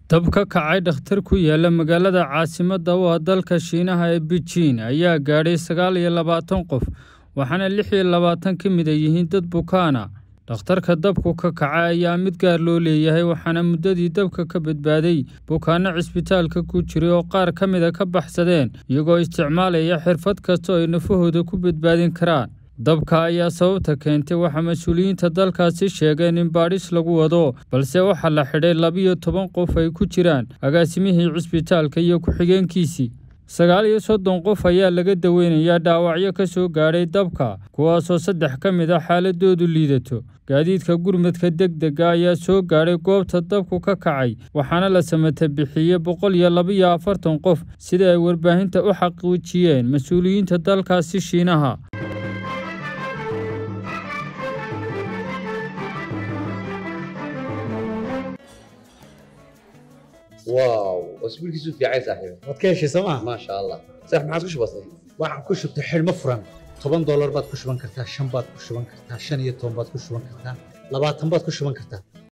dab ka kacay dhakhtar ku yaala magaalada caasimadda u ah dalka shiinaha ee beijing ayaa gaadhay sagaal iyo labaatan qof waxaana lix iyo labaatan ka mid a yihiin dad bukaana dhakhtarka dabku ka kacay ayaa mid gaar loo leeyahay waxaana muddadii dabka ka badbaaday bukaanno cisbitaalka ku jiray oo qaar ka mida ka baxsadeen iyagoo isticmaalaya xirfad kasta oo ay nafahooda ku badbaadin karaan dabka ayaa sababta keentay waxaa mas-uuliyiinta dalkaasi sheegeen in baadhis lagu wado balse waxaa la xidhay labiyo toban qof ay ku jiraan agaasimihii cisbitaalka iyo ku-xigeenkiisii sagaal iyo soddon qof ayaa laga daweynayaa dhaawacyo ka soo gaadhay dabka kuwaasoo saddex ka mid a xaaladoodu liidato gaadiidka gurmadka deg dega ayaa soo gaadhay goobta dabku ka kacay waxaana la samata bixiyey boqol iyo labaiyo afartan qof sida ay warbaahinta u xaqiijiyeen mas-uuliyiinta dalkaasi shiinaha واو اسبوع كيسو في عايز صاحبي waad ka heshay sooma ما شاء الله صح ما عاد وش بصي waxaan ku shubtay xidhmo furan toban doolar baad ku shuban kartaa shan baad ku shuban kartaa shan iyo toban baad ku shuban kartaa labaatan baad ku shuban kartaa